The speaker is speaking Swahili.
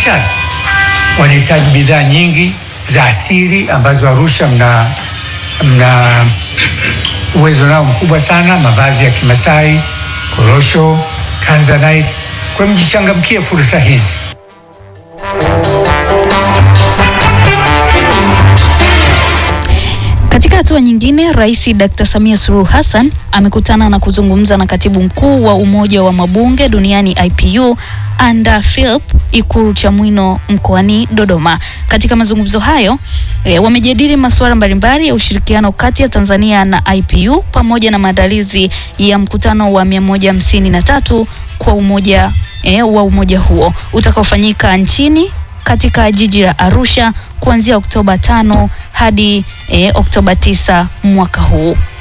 sana, wanahitaji bidhaa nyingi za asili ambazo Arusha mna, mna uwezo nao mkubwa sana, mavazi ya Kimasai, korosho, tanzanite. Kwa hiyo mjichangamkie fursa hizi. Katika hatua nyingine, Rais Dr. Samia Suluhu Hassan amekutana na kuzungumza na katibu mkuu wa Umoja wa Mabunge Duniani IPU Anda Philip Ikulu Chamwino mkoani Dodoma. Katika mazungumzo hayo e, wamejadili masuala mbalimbali ya ushirikiano kati ya Tanzania na IPU pamoja na maandalizi ya mkutano wa 153 kwa umoja e, wa umoja huo utakaofanyika nchini katika jiji la Arusha kuanzia Oktoba tano hadi e, Oktoba tisa mwaka huu.